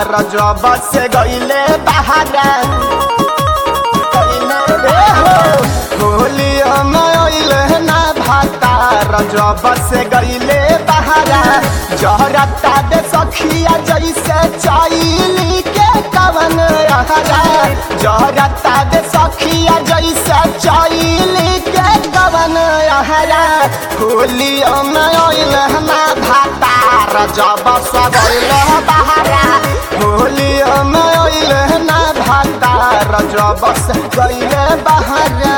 रजब से गईले बहारा होली अइले ना भाता रजब से गईले बहारा जहरता दे सखिया जैसे चैली के कवन रहरा जहरता दे सखिया जैसे चैली के कवन रहरा होली अइले ना भाता रजब से गईले बहारा होली अइले ना भाता रजब से गईले बहारा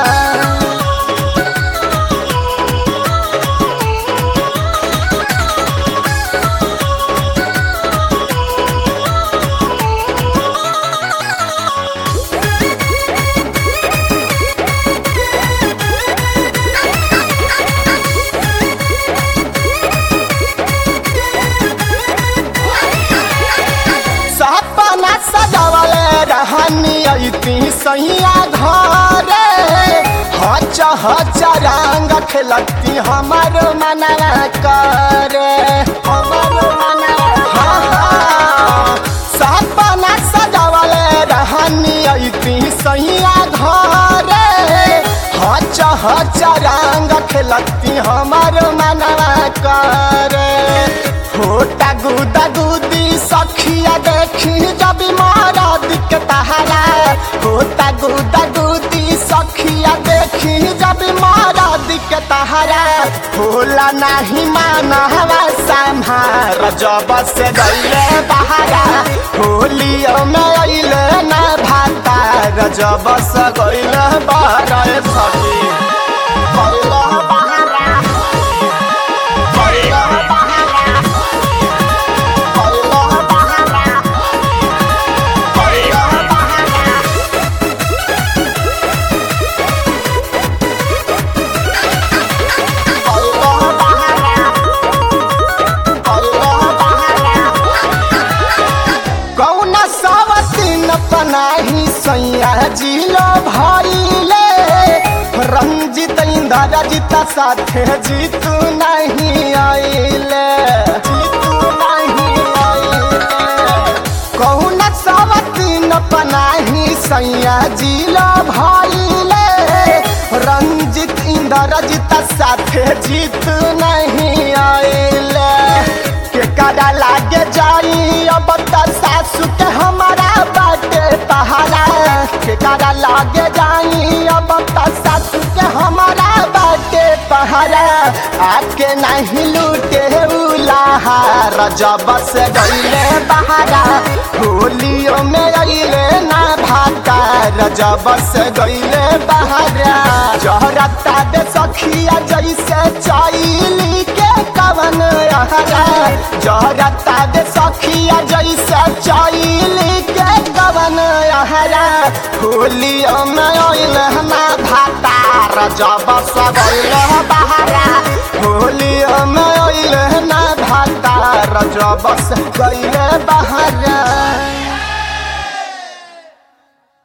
सपना सजावले रहनी ऐती सैया घरे हच हच रंग खेलती हमर मनवा करे हमर मनवा हाँ, हाँ। सपना सजावले रहनी ऐती सैया घरे हच हच रंग खेलती हमर मनवा करे होटा गुदा गुदी सखिया देखी जब मारा दिक तहारा होता गुदा गुदी सखिया देखी जब मारा दिक तहारा होला नाही माना हवा संहार जब से गईले बहारा होलियो में अइले ना भाता रजब से गईले बहारा ए सखी गईले बहारा गईले बहारा कौना सावतीन पनाही सैया जिलो भइले रंजित इंदर जिता साथे जीतू नहीं आइले जीतू नहीं आइले कौना सावतीन पनाही सैया जिलो भइले रंजित इंदर जिता साथे जीतू नहीं आइले के कादा लागे जाई अब त सासु के हमारा बाटे पहाड़ा के कादा लागे जाई अब त सासु के हमारा बाटे पहाड़ा आके नहीं लूटे उलाहा रजब से गईले बहारा होलियो में अइले ना भाता रजब से गईले बहारा जहरता दे सखिया जैसे चैली के कवन रहरा जहरता दे सखिया जैसे चैली के कवन रहरा होलियो में अइले ना भाता रजब से गईले बहारा होलियो में अइले ना भाता रजब से गईले बहारा